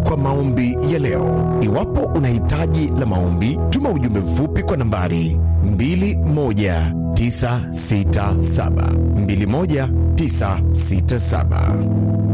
kwa maombi ya leo. Iwapo una hitaji la maombi, tuma ujumbe mfupi kwa nambari 21967 21967.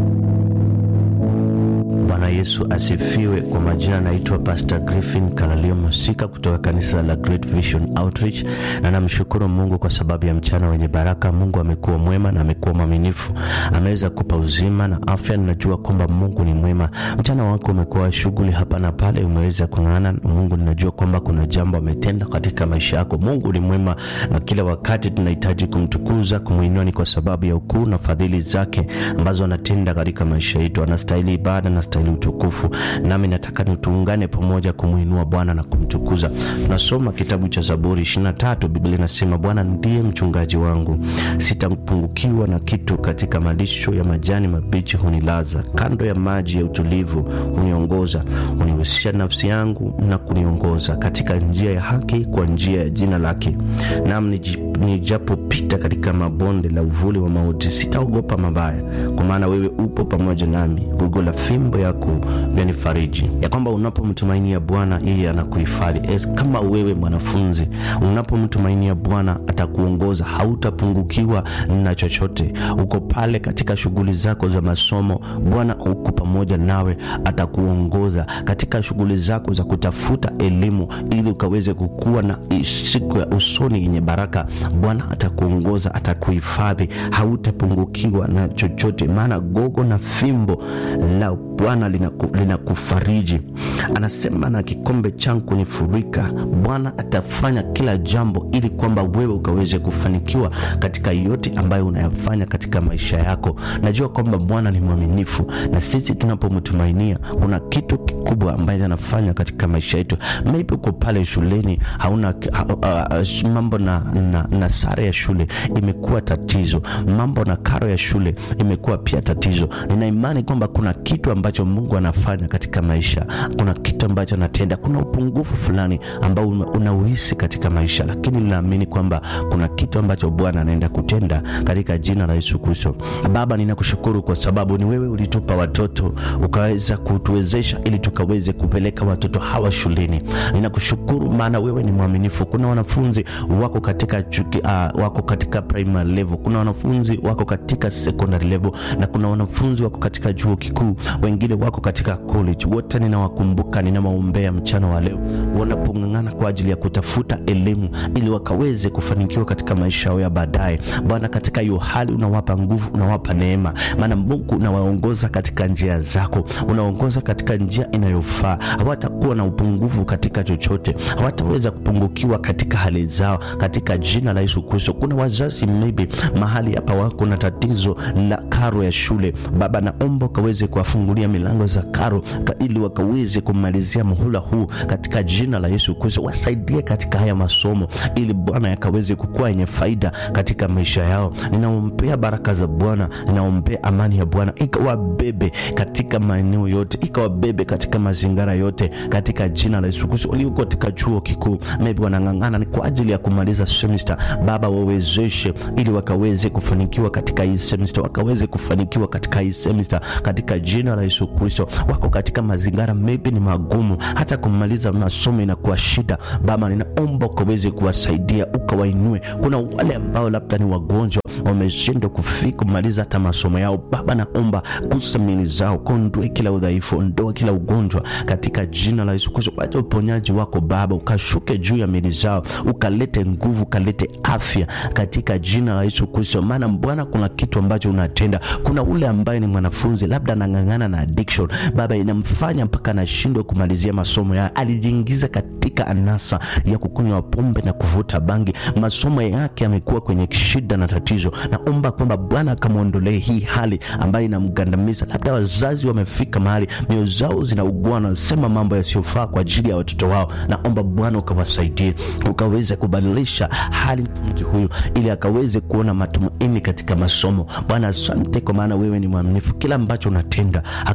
Bwana Yesu asifiwe. Kwa majina naitwa Pastor Griffin Kalalio Masika kutoka kanisa la Great Vision Outreach, na namshukuru Mungu kwa sababu ya mchana wenye baraka. Mungu amekuwa mwema na amekuwa mwaminifu, ameweza kupa uzima na afya. Ninajua kwamba Mungu ni mwema. Mchana wako umekuwa shughuli hapa na pale, umeweza kung'ang'ana. Mungu, ninajua kwamba kuna jambo ametenda katika maisha yako. Mungu ni mwema na kila wakati tunahitaji kumtukuza, kumwinua, ni kwa sababu ya ukuu na fadhili zake ambazo anatenda katika maisha yetu. Anastahili ibada, anastahili utukufu, nami nataka tuungane pamoja kumwinua Bwana na kumtukuza. Tunasoma kitabu cha Zaburi 23. Biblia inasema Bwana ndiye mchungaji wangu, sitapungukiwa na kitu. Katika malisho ya majani mabichi hunilaza, kando ya maji ya utulivu huniongoza. Hunihusia nafsi yangu na kuniongoza katika njia ya haki, kwa njia ya jina lake. Nam nijapopita katika mabonde la uvuli wa mauti, sitaogopa mabaya, kwa maana wewe upo pamoja nami, gogo la fimbo yako vyanifariji. Ya kwamba unapomtumainia Bwana yeye anakuhifadhi. Kama wewe mwanafunzi unapomtumainia Bwana atakuongoza, hautapungukiwa na chochote. Uko pale katika shughuli zako za masomo, Bwana uko pamoja nawe, atakuongoza katika shughuli zako za kutafuta elimu, ili ukaweze kukua na siku ya usoni yenye baraka. Bwana atakuongoza, atakuhifadhi, hautapungukiwa na chochote, maana gogo na fimbo la Bwana linakufariji. Lina anasema na kikombe changu kunifurika. Bwana atafanya kila jambo ili kwamba wewe ukaweze kufanikiwa katika yote ambayo unayafanya katika maisha yako. Najua kwamba Bwana ni mwaminifu, na sisi tunapomtumainia kuna kitu kikubwa ambayo anafanya katika maisha yetu. Maybe uko pale shuleni hauna ha, uh, mambo na, na, na sare ya shule imekuwa tatizo, mambo na karo ya shule imekuwa pia tatizo. Nina imani kwamba kuna kitu ambacho Mungu anafanya katika maisha, kuna kitu ambacho anatenda, kuna upungufu fulani ambao unauhisi katika maisha, lakini ninaamini kwamba kuna kitu ambacho Bwana anaenda kutenda katika jina la Yesu Kristo. Baba, ninakushukuru kwa sababu ni wewe ulitupa watoto ukaweza kutuwezesha ili tukaweze kupeleka watoto hawa shuleni. Ninakushukuru maana wewe ni mwaminifu. Kuna wanafunzi wako katika chuki, uh, wako katika primary level, kuna wanafunzi wako katika secondary level na kuna wanafunzi wako katika chuo kikuu, wengine wako katika college. Wote ninawakumbuka, ninawaombea mchana wa leo wanapong'ang'ana kwa ajili ya kutafuta elimu ili wakaweze kufanikiwa katika maisha yao ya baadaye. Bwana, katika hiyo hali unawapa nguvu, unawapa neema, maana Mungu unawaongoza katika njia zako, unaongoza katika njia inayofaa. Hawatakuwa na upungufu katika chochote, hawataweza kupungukiwa katika hali zao, katika jina la Yesu Kristo. Kuna wazazi maybe mahali hapa wako na tatizo la karo ya shule. Baba, naomba ukaweze kuwafungulia milango za karo ili wakaweze kumalizia muhula huu katika jina la Yesu Kristo. Wasaidie katika haya masomo ili Bwana yakaweze kukua yenye faida katika maisha yao. Ninaombea baraka za Bwana, ninaombea amani ya Bwana ikawabebe katika maeneo yote, ikawabebe katika mazingira yote katika jina la Yesu Kristo. Walio katika chuo kikuu maybe wanang'ang'ana ni kwa ajili ya kumaliza semester, Baba wawezeshe ili wakaweze kufanikiwa katika hii semester, wakaweze kufanikiwa katika hii semester katika jina la Yesu Kristo. Wako katika mazingira maybe ni magumu, hata kumaliza masomo inakuwa shida. Baba, ninaomba ukaweze kuwasaidia, ukawainue. Kuna wale ambao labda ni wagonjwa wameshindwa kufika kumaliza hata masomo yao. Baba, naomba gusa miili zao, kondoe kila udhaifu, ondoa kila ugonjwa katika jina la Yesu Kristo. Wacha uponyaji wako Baba ukashuke juu ya miili zao, ukalete nguvu, ukalete afya katika jina la Yesu Kristo. Maana Bwana, kuna kitu ambacho unatenda. Kuna ule ambaye ni mwanafunzi labda anang'ang'ana na addiction, Baba, inamfanya mpaka anashindwa kumalizia masomo yake, alijiingiza katika anasa ya kukunywa pombe na kuvuta bangi, masomo yake yamekuwa kwenye shida na tatizo. Naomba kwamba Bwana akamwondolee hii hali ambayo inamgandamiza. Labda wazazi wamefika mahali mioyo zao zinaugua, wanasema mambo yasiyofaa kwa ajili ya watoto wao. Naomba Bwana ukawasaidie, ukaweze kubadilisha hali mtu huyu, ili akaweze kuona matumaini katika masomo. Bwana, asante kwa maana wewe ni mwaminifu, kila ambacho unatenda hakika kuna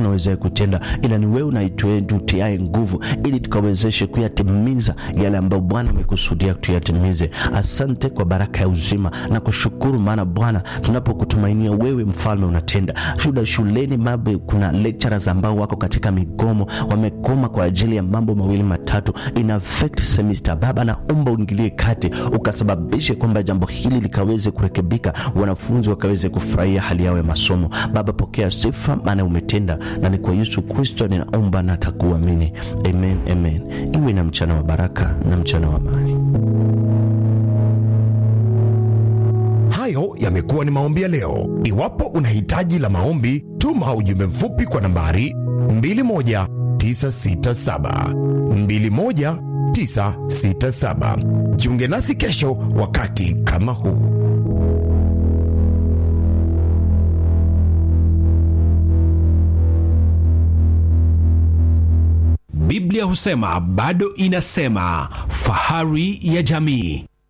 hakuna wezaye kutenda, ila ni wewe unaitutiae nguvu, ili tukawezeshe kuyatimiza yale ambayo Bwana umekusudia tuyatimize. Asante kwa baraka ya uzima na kushukuru, maana Bwana tunapokutumainia wewe, mfalme unatenda. Shuda shuleni mabe, kuna lecturers ambao wako katika migomo, wamekoma kwa ajili ya mambo mawili matatu, ina affect semester. Baba, naomba uingilie kati, ukasababishe kwamba jambo hili likaweze kurekebika, wanafunzi wakaweze kufurahia hali yao ya masomo. Baba, pokea sifa, maana umetenda, na ni kwa Yesu Kristo ninaomba na takuamini, amen, amen. Iwe na mchana wa baraka na mchana wa amani. Hayo yamekuwa ni maombi ya leo. Iwapo una hitaji la maombi, tuma ujumbe mfupi kwa nambari 21967 21967. Jiunge nasi kesho wakati kama huu. Biblia husema bado inasema, fahari ya jamii.